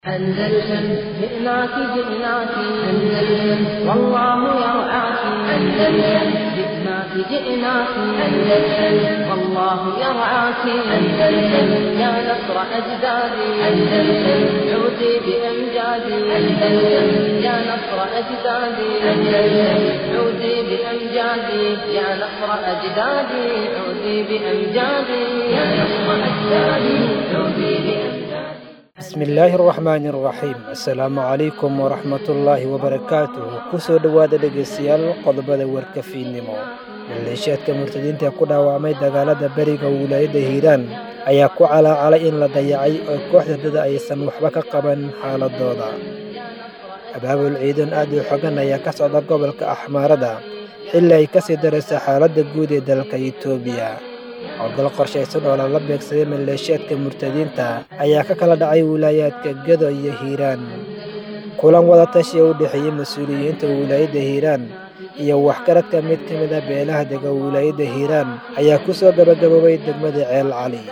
أندلسن جئناك جئناك أندلسن والله يرعاك أندلسن جئناك جئناك أندلسن والله يرعاك أندلسن يا نصر أجدادي أندلسن عودي بأمجادي أندلسن يا نصر أجدادي أندلسن عودي بأمجادي يا نصر أجدادي عودي بأمجادي يا نصر أجدادي عودي بأمجادي bismillaahi araxmaani araxiim assalaamu calaykum waraxmatullaahi wabarakaatuh kusoo dhowaada dhegaystayaal qodobada warka fiidnimo maleeshiyaadka murtadiinta ee ku dhaawacmay dagaalada beriga wilaayadda hiiraan ayaa ku calaacalay in la dayacay oo kooxda dada aysan waxba ka qaban xaaladooda abaabul ciidan aad u xogan ayaa ka socda gobolka axmaarada xilli ay kasii daraysa xaaladda guud ee dalka itoobiya howlgal qorshaysan oo lala beegsaday maleeshiyaadka murtadiinta ayaa ka kala dhacay wilaayaadka gedo iyo hiiraan kulan wadatashi ee u dhexeeyey mas-uuliyiinta wilaayadda hiiraan iyo waxgaradka mid ka mid a beelaha dega wilaayadda hiiraan ayaa ku soo gabagaboobay degmada ceel cali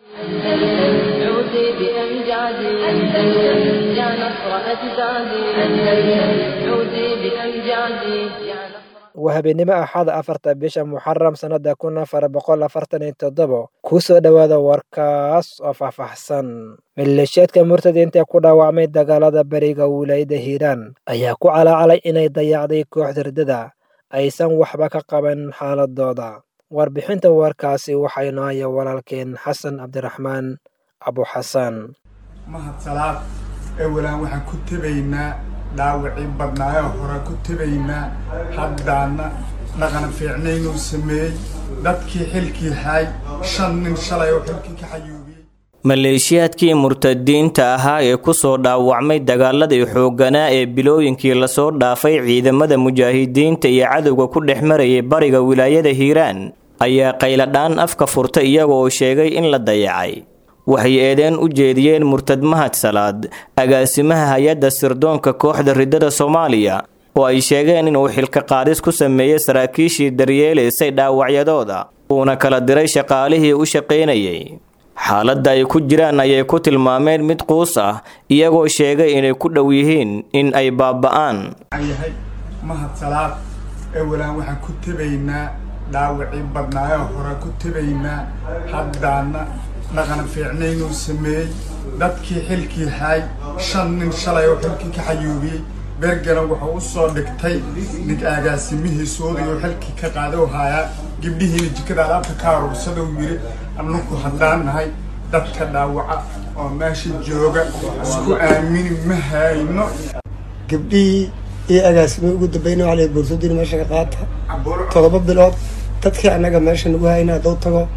عودي بأمجادي أندلسن يا نصر أجدادي أندلسن عودي بأمجادي يا نصر waa habeenimo axada afarta bisha muxaram sannada kun afar boqol afartan iyo toddobo kusoo dhowaada warkaas oo faahfaahsan maleeshiyaadka murtadiinta ee ku dhaawacmay dagaalada beriga wilaayadda hiiraan ayaa ku calaacalay inay dayacday kooxda ridada aysan waxba ka qaban xaaladooda warbixinta warkaasi waxaynu haya walaalkeen xasan cabdiraxmaan abuxasan mahad salaad ewalaan waxaan ku tebaynaa dhaawacii badnaayoo hore ku tebaynaa haddaana dhaqan fiicnaynuu sameeyey dadkii xilkii hay shan nin shalay oo xilkii ka xayuubiyey maleeshiyaadkii murtadiinta ahaa ee kusoo dhaawacmay dagaaladii xoogganaa ee bilooyinkii lasoo dhaafay ciidamada mujaahidiinta iyo cadowga ku dhex marayay bariga wilaayada hiiraan ayaa qayladhaan afka furta iyagoo sheegay in la dayacay waxay eedeen u jeediyeen murtad mahad salaad agaasimaha hay-adda sirdoonka kooxda ridada soomaaliya oo ay sheegeen inuu xilka qaadis ku sameeyey saraakiishii daryeelaysay dhaawacyadooda uuna kala diray shaqaalihii u shaqaynayay xaaladda ay ku jiraan ayay ku tilmaameen mid quus ah iyagoo sheegay inay ku dhow yihiin in ay baaba'aan waxaan yahay mahad salaad ewalaan waxaan ku tebaynaa dhaawacii badnaayoo hore ku tebaynaa haddaana dhaqan fiicnaynuu sameeyey dadkii xilkii hay shan nin shalay oo xilkii ka xayuubiyey beergalan wuxuu u soo dhigtay nig agaasimihiisoodii oo xilkii ka qaaday oo haayaa gabdhihiina jikada alaabta ka aruursadou yidhi annaku haddaan nahay dadka dhaawaca oo meesha jooga isku aamini ma hayno gabdhihii iyo agaasimii ugu dambeynay waxaa la boorsadina meesha ka qaata todoba bilood dadkii annaga meesha nagu hayna hadduu tago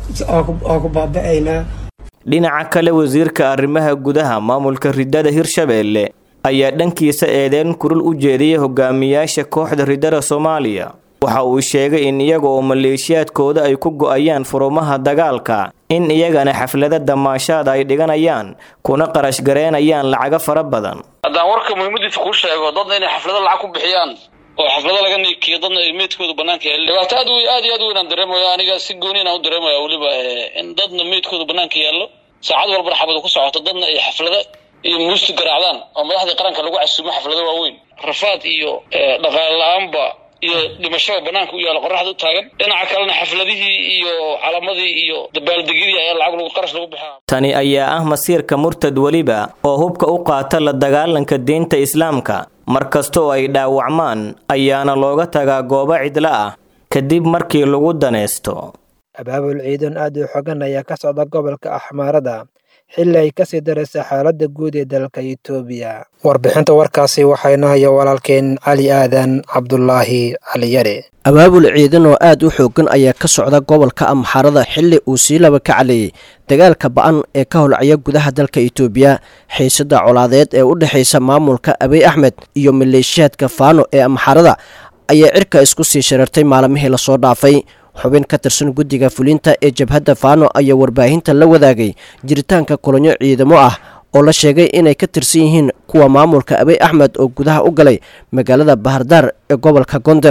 waa ku baaba'aynaa dhinaca kale wasiirka arrimaha gudaha maamulka ridada hirshabeelle ayaa dhankiisa eedeen kurul u jeediyay hogaamiyaasha kooxda ridada soomaaliya waxa uu sheegay in iyaga oo maleeshiyaadkooda ay ku go'ayaan furumaha dagaalka in iyagana xaflada damaashaada ay dhiganayaan kuna qarash gareynayaan lacago fara badan haddaan warka muhiimadiisa kuu sheego dadna inay xaflado lacag ku bixiyaan oo xaflado laga niikiyo dadna ay meydkooda banaanka yaal dhibaato aad aad iyo aad u weynaan dareemaya aniga si gooni inaan u dareemaya weliba in dadna meydkooda banaanka yaallo saacad walbana xabadu ku socoto dadna ay xaflado iyo muusti garaacdaan oo madaxdii qaranka lagu casuumo xaflado waaweyn rafaad iyo dhaqaale la-aanba iyo dhimashada banaanka u yaalla qoraxda u taagan dhinaca kalena xafladihii iyo calamadii iyo dabaaldegyadii ayaa lacag lagu qarash lagu bixaa tani ayaa ah masiirka murtad weliba oo hubka u qaata la dagaalanka diinta islaamka mar kasta oo ay dhaawacmaan ayaana looga tagaa goobo cidlo ah kadib markii lagu danaysto abaabul ciidan aad u xogan ayaa ka socda gobolka axmaarada xilli ay kasii daraysa xaaladda guud ee dalka itoobiya warbixinta warkaasi waxaynu haya walaalkeen cali aadan cabdulaahi caliyare abaabul ciidan oo aad u xoogan ayaa ka socda gobolka amxarada xilli uu sii laba ka caleeyey dagaalka ba-an ee ka holcaya gudaha dalka itoobiya xiisada colaadeed ee u dhexaysa maamulka abiy axmed iyo maleeshiyaadka faano ee amxarada ayaa cirka isku sii sharartay maalmihii lasoo dhaafay xubin ka tirsan guddiga fulinta ee jabhadda faano ayaa warbaahinta la wadaagay jiritaanka kulanyo ciidamo ah oo la sheegay inay ka tirsan yihiin kuwa maamulka abiy axmed oo gudaha u galay magaalada bahardaar ee gobolka gonder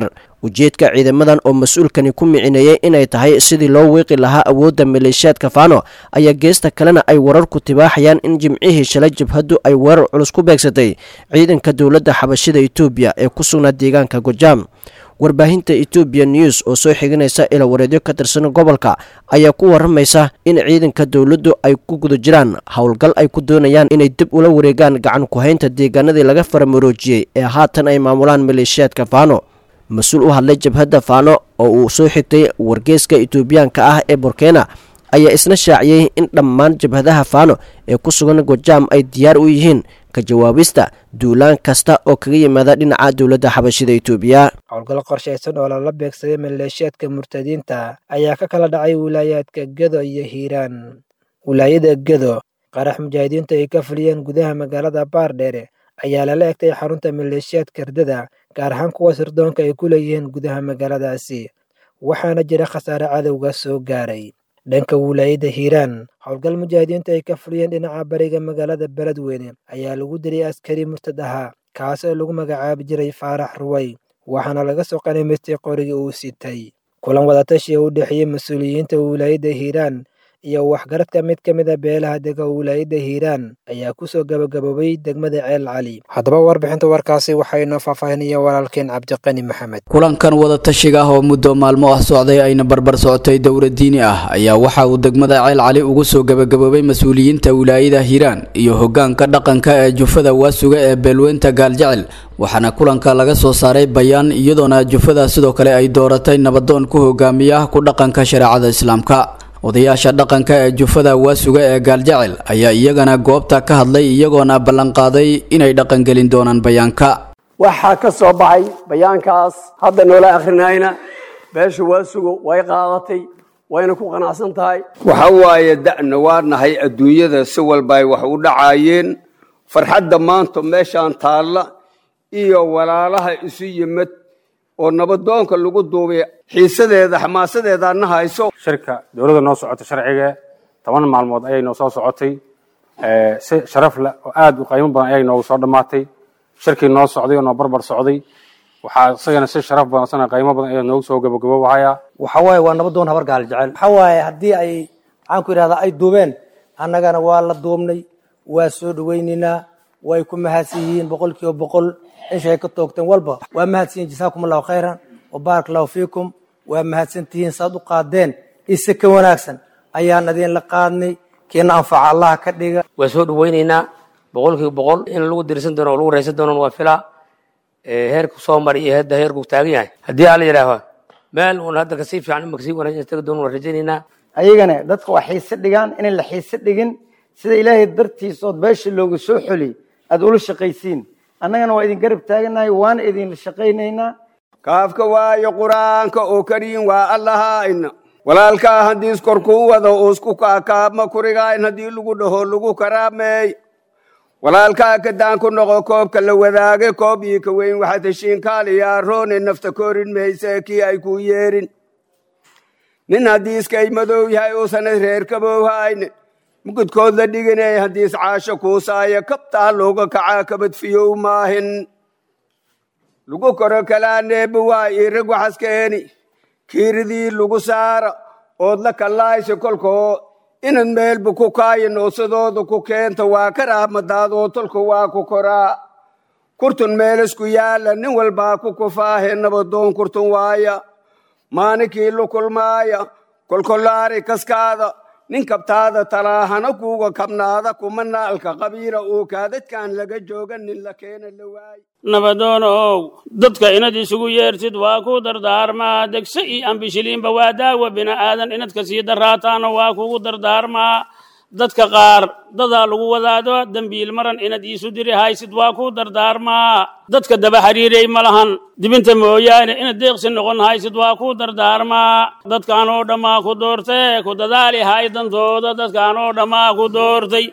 ujeedka ciidamadan oo mas-uulkani ku micineeyey inay tahay sidii loo wiiqi lahaa awoodda maleeshiyaadka faano ayaa geesta kalena ay wararku tibaaxayaan in jimcihii shalay jabhaddu ay weerar culus ku beegsatay ciidanka dowladda xabashida etoobiya ee ku sugnaa deegaanka gojaam warbaahinta etoobiya news oo soo xiganaysa ila wareedyo ka tirsan gobolka ayaa ku waramaysa in ciidanka dowladdu ay ku guda jiraan howlgal ay ku doonayaan inay dib ula wareegaan gacan ku-haynta deegaanadii laga faramaroojiyey ee haatan ay maamulaan maleeshiyaadka faano mas-uul u hadlay jabhadda faano oo uu soo xigtay wargeeska etoobiyaanka ah ee burkena ayaa isna shaaciyey in dhammaan jabhadaha faano ee ku sugan gojaam ay diyaar u yihiin ka jawaabista duulaan kasta oo kaga yimaada dhinaca dowladda xabashida etoobiya howlgal qorshaysan oo lala beegsaday maleeshiyaadka murtadiinta ayaa ka kala dhacay wilaayaadka gedo iyo hiiraan wilaayada gedo qarax mujaahidiinta ay ka fuliyeen gudaha magaalada baardheere ayaa lala egtay xarunta maleeshiyaadka herdada gaar ahaan kuwa sirdoonka ay ku leeyihiin gudaha magaaladaasi waxaana jira khasaare cadowga soo gaaray dhanka wilaayada hiiraan howlgal mujaahidiinta ay ka fuliyeen dhinaca bariga magaalada beledweyne ayaa lagu dilay askari murtad ahaa kaas oo lagu magacaabi jiray faarax ruway waxaana laga soo qanimaystay qorigii uu sitay kulan wadatashi oo u dhexeeyey mas-uuliyiinta wilaayada hiiraan iyo waxgaradka mid ka mid a beelaha dega wilaayada hiiraan ayaa kusoo gabagaboobay degmada ceel cali haddaba warbixinta warkaasi waxaynoo faahfaahinaya walaalkeen cabdiqani maxamed kulankan wadatashiga ah oo muddo maalmo ah socday ayna barbar socotay dowla diini ah ayaa waxa uu degmada ceel cali ugu soo gabagaboobay mas-uuliyiinta wilaayada hiiraan iyo hogaanka dhaqanka ee jufada waasuga ee beelweynta gaaljecel waxaana kulanka laga soo saaray bayaan iyadoona jufada sidoo kale ay dooratay nabadoon ku hogaamiya ku dhaqanka shareecada islaamka odayaasha dhaqanka ee jufada waasuga ee gaaljecel ayaa iyagana goobta ka hadlay iyagoona ballanqaaday inay dhaqangelin doonaan bayaanka waxaa ka soo baxay bayaankaas hadda noola akhrinayna beesha waasugo way qaadatay wayna ku qanacsan tahay waxa waaye da'na waa nahay adduunyada si walba ay wax u dhacaayeen farxadda maanta meeshaan taalla iyo walaalaha isu yimid oo nabadoonka lagu duubay xiisadeeda xamaasadeeda na hayso shirka dowladda noo socota sharciga toban maalmood ayay noo soo socotay si sharaf leh oo aad u qiimo badan ayay noogu soo dhammaatay shirkii noo socday oo noo barbar socday waxaa isagana si sharaf badan isagana qiimo badan ayaa noogu soo gabagaboobahaya waxa waaye waa nabadoon habar gaal jecel waxa waaye haddii ay maxaan ku yidhahdaa ay duubeen annagana waa la duubnay waa soo dhawaynaynaa way ku mahadsan yihiin boqol kiiba boqol ishay ka toogteen walba waa mahadsan yihin jasaakum allahu khayran wabaarak allahu fiikum waa mahadsan tihiin saad u qaadeen ise ka wanaagsan ayaan idinla qaadnay kiina anfaca allaha ka dhiga waa soo dhawaynaynaa boqol kiiba boqol in lagu dirsan doono oo lagu raysan doono waa filaa heerku soo maray iyo hadda heerku taagan yahay haddii alla yidhaaho meel uun hadda kasii fiican ima kasii wanaagsan tagi doono waa rajaynaynaa ayagana dadka waa xiise dhigaan inay la xiise dhigin sida ilaahay dartiisa ood beesha looga soo xoli aad ula shaqaysiin annagana waa idin garab taaganahay waana idinla shaqaynaynaa kaafka waayo qur-aanka oo kariin waa allahayna walaalkaa haddiis korkuu wado uusku kaakaabma kurigayn haddii lagu dhaho lagu karaameey walaalkaa kadaan ku noqo koobka la wadaage koob ii ka weyn waxaad heshiin kaaliyaa roone nafta korin mayse kii ay kuu yeerin nin haddii iskay madow yahay uusan reer kabowhayne mugudkood la dhiganay haddiis caasho kuusaaya kabtaa looga kacaa kabadfiyow maahin lagu koro kalaaneeba waa ii rag waxaskeeni kiiridii lagu saara ood la kallaaysa kolkoo inaad meelba ku kaaya noosadooda ku keenta waa karaamadaadoo tolka waa ku koraa kurtun meelisku yaalla nin walbaa ku kufaahe nabadoon kurtun waaya maaninkii lu kulmaaya kolkolaari kaskaada nin kabtaada talaahana kuuga kabnaada kuma naalka qabiila uu kaadadkaan laga jooga nin la keena la waay nabadoonow dadka inad isugu yeertid waa ku dardaarmaa degse iyo ambishiliinba waa daawa bini'aadan inad ka sii daraataana waa kugu dardaarmaa dadka qaar dadaa lagu wadaado dembiil maran inad iisu diri haysid waa ku dardaarmaa dadka daba xiriiray ma lahan dibinta mooyaane inad deeqsi noqon haysid waa ku dardaarmaa dadkaan oo dhammaa ku doortee ku dadaali hay dantooda dadkaan oo dhammaa ku doortay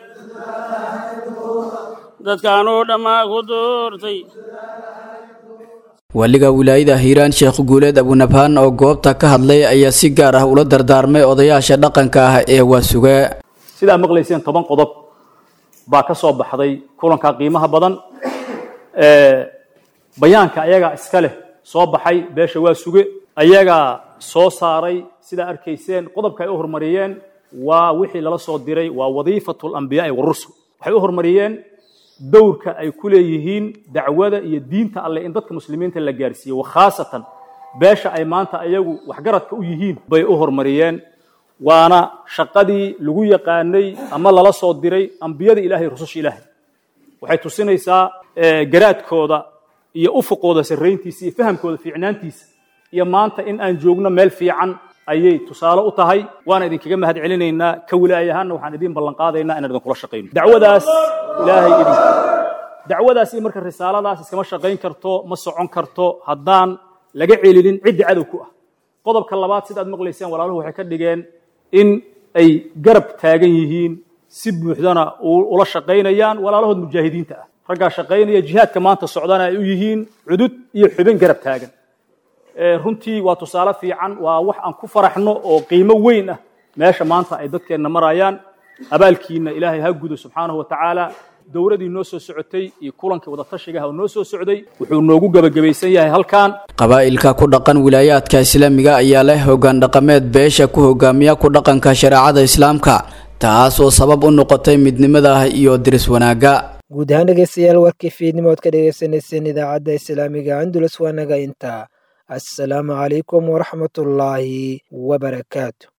dadkaan oo dhammaa ku doortay waaliga wilaayada hiiraan sheekh guuleed abunabhaan oo goobta ka hadlay ayaa si gaar ah ula dardaarmay odayaasha dhaqanka ah ee waasuge sidaa maqlayseen toban qodob baa ka soo baxday kulanka qiimaha badan bayaanka ayaga iska leh soo baxay beesha waa suge ayagaa soo saaray sidaa arkayseen qodobka ay u horumariyeen waa wixii lala soo diray waa wadiifatu alambiyaai warusul waxay u horumariyeen dowrka ay ku leeyihiin dacwada iyo diinta alleh in dadka muslimiinta la gaarsiiyo wakhaasatan beesha ay maanta ayagu waxgaradka u yihiin bay u horumariyeen waana shaqadii lagu yaqaanay ama lala soo diray ambiyada ilahay rususha ilaahay waxay tusinaysaa garaadkooda iyo ufuqooda sarrayntiisa iyo fahamkooda fiicnaantiisa iyo maanta in aan joogno meel fiican ayay tusaale u tahay waana idinkaga mahad celinaynaa ka wilaayahaanna waxaan idin ballan qaadaynaa inaan idinkula shaqayno dacwadaas ilaahay idin dacwadaas iyo marka risaaladaas iskama shaqayn karto ma socon karto haddaan laga celinin ciddi cadow ku ah qodobka labaad sidaad maqlayseen walaaluhu waxay ka dhigeen in ay garab taagan yihiin si buuxdana ula shaqaynayaan walaalahood mujaahidiinta ah raggaa shaqaynaya jihaadka maanta socdana ay u yihiin cudud iyo xubin garab taagan runtii waa tusaale fiican waa wax aan ku faraxno oo qiimo weyn ah meesha maanta ay dadkeenna marayaan abaalkiina ilaahay ha gudo subxaanahu wa tacaala dowladii noo soo socotay iyo kulankii wadatashigaha oo noo soo socday wuxuu noogu gebagabaysan yahay halkan qabaa'ilka ku dhaqan wilaayaadka islaamiga ayaa leh hoggaan dhaqameed beesha ku hogaamiya ku dhaqanka shareecada islaamka taas oo sabab u noqotay midnimada iyo diris wanaagga guud ahaan dhegeystayaal warkii fiidnimo ood ka dhegeysaneyseen idaacadda islaamiga andulus waa naga intaa assalaamu calaykum waraxmatullaahi wabarakaatu